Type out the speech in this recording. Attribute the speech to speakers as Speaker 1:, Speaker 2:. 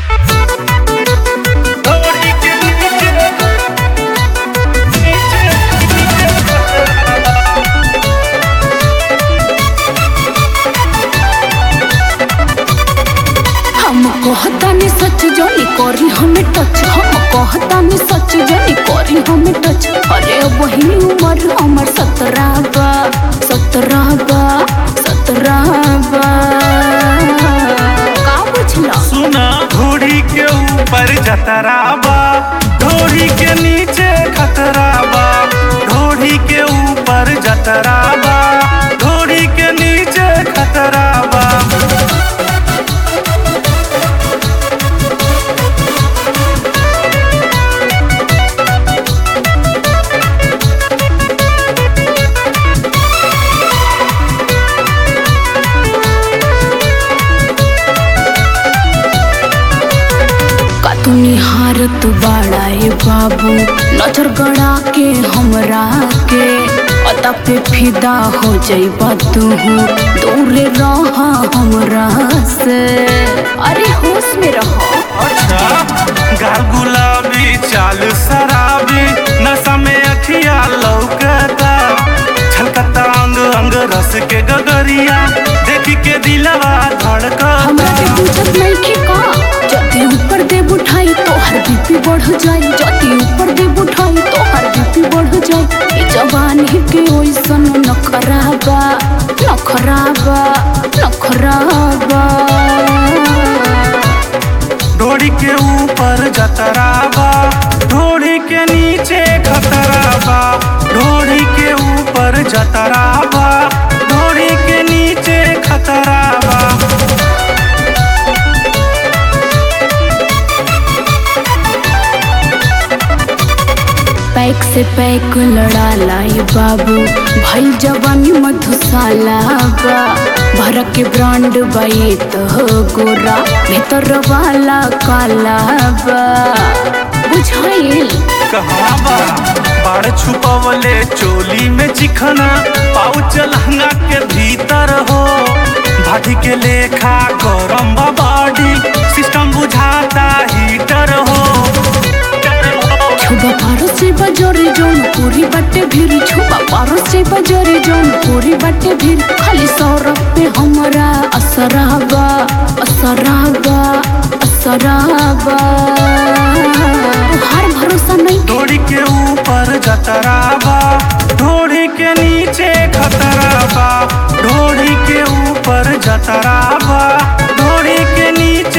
Speaker 1: ढोरी के नीचे नीचे
Speaker 2: हम कहतानी सच जानी करी हमें टच हम कहतानी सच जानी करी हमें टच अरे वही उम्र हमर सत्रह बा सत्रह बा सत्रह बा का बुझला
Speaker 1: सुना ढोरी के ऊपर जतरा बा ढोरी के नीचे खतरा बा ढोरी के ऊपर जतरा बा ढोरी के नीचे खतरा बा
Speaker 2: का तू निहारत बाड़ा ए बाबू नजर गड़ा के हमरा के अता पे फिदा हो जाइबा तू दूर रह हमरा से अरे होश में रहो
Speaker 1: अच्छा गाल गुलाबी चाल शराबी नशा में अखिया लौकता छलकता अंग अंग रस के गगरिया देखी के दिलवा धड़कता
Speaker 2: हमरा के पूछत नहीं कि का जदी ऊपर दे उठाई तो हर बीपी बढ़ जाई जदी ऊपर दे उठाई तो हर बीपी बढ़ जाई ई जवानी के ओइसन नखराबा नखराबा नखराबा
Speaker 1: ढोड़ी के ऊपर जतरा बा ढोड़ी के नीचे खतरा बा ढोड़ी के ऊपर जतरा बा ढोड़ी के नीचे खतरा बा
Speaker 2: पैक से पैक लड़ा लाई बाबू भई जवानी मधुशाला बा भर के ब्रांड बाई तो गोरा भीतर वाला काला बा बुझाइल
Speaker 1: कहाँ बा बाढ़ छुपवले चोली में चिखना पाउच लहंगा के भीतर हो भाटी के लेखा गरम बा बॉडी सिस्टम बुझाता हीटर हो
Speaker 2: छुबा पारो से बजरे जौन पूरी बट्टे भीड़ छुबा पारो से बजरे जौन पूरी बट्टे भीड़ खाली सौरभ पे हमरा असराबा असराबा असराबा हर भरोसा नहीं
Speaker 1: ढोड़ी के ऊपर जतरा बा ढोड़ी के नीचे खतरा बा ढोड़ी के ऊपर जतरा बा ढोड़ी के नीचे